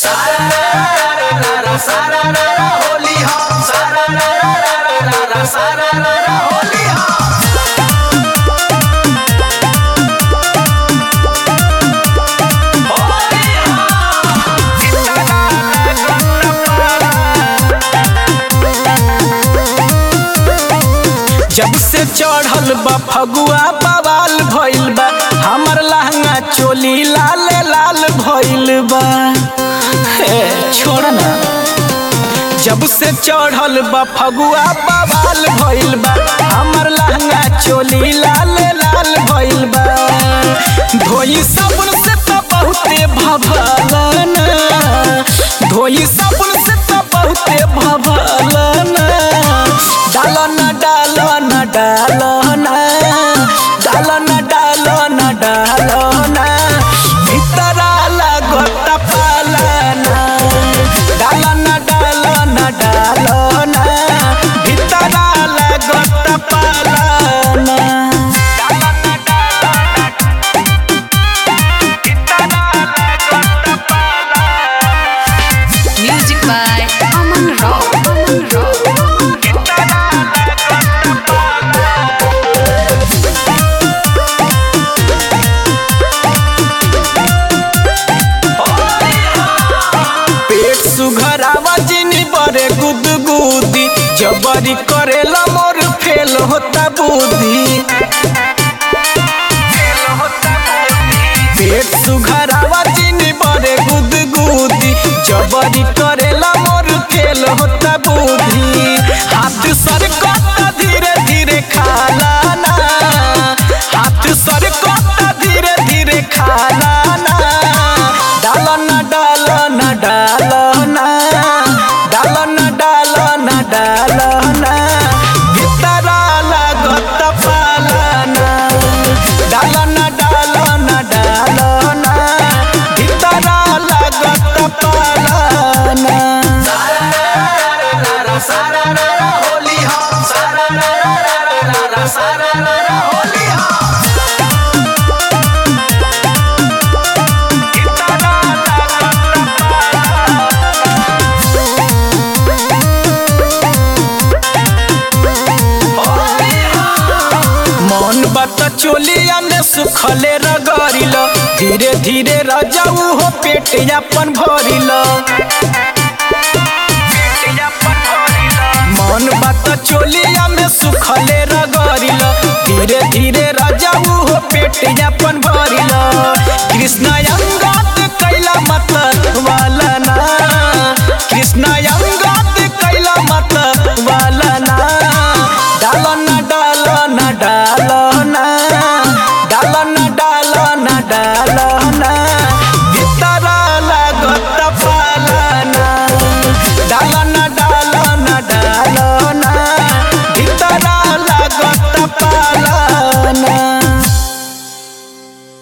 सारा रा रा होली हो सारा रा रा रा रा रा रा सारा रा रा होली हो होली जब से चढ़ल बा फगुआ बवाल भइल बा हमर लहंगा चोली लाल लाल भइल बा हे छोड़ ना जब से चढ़ल बा फगुआ बवाल भइल बा हमर लहंगा चोली लाल लाल भइल बा धोई साबुन से तो बहुते भभलन धोई साबुन से तो बहुते भभलन डालन डालन डालन डालन डालन डालन भितरा लागत पालन डालन डालन डालन भितरा लागत पालन Music by Aman Rao. Aman Rao. पेट सुघरावा जिनी बरे गुदगुदी जबरी करेला मोर फेल होता बुद्धि पेट सुघरावा जिनी बरे गुदगुदी जबरी करेला मोर फेल होता बुद्धि हाथ सर कता धीरे धीरे खाला ना हाथ सर कता धीरे धीरे खाला ना डालन डालन डालन डालन डालन डालन भितरा लागत पालन डालन डालन डालन भितरा लागत पालन सारा रा रा होली हो सारा रा रा रा रा रा रा सारा रा रा होली हो होली हो मन बात चोलिया में सुखले रगड़िल धीरे धीरे रजाऊ हो पेट अपन भरिल मन बात चोलिया में सुखले रगड़िल धीरे धीरे रजाऊ हो पेट अपन भरिल कृष्ण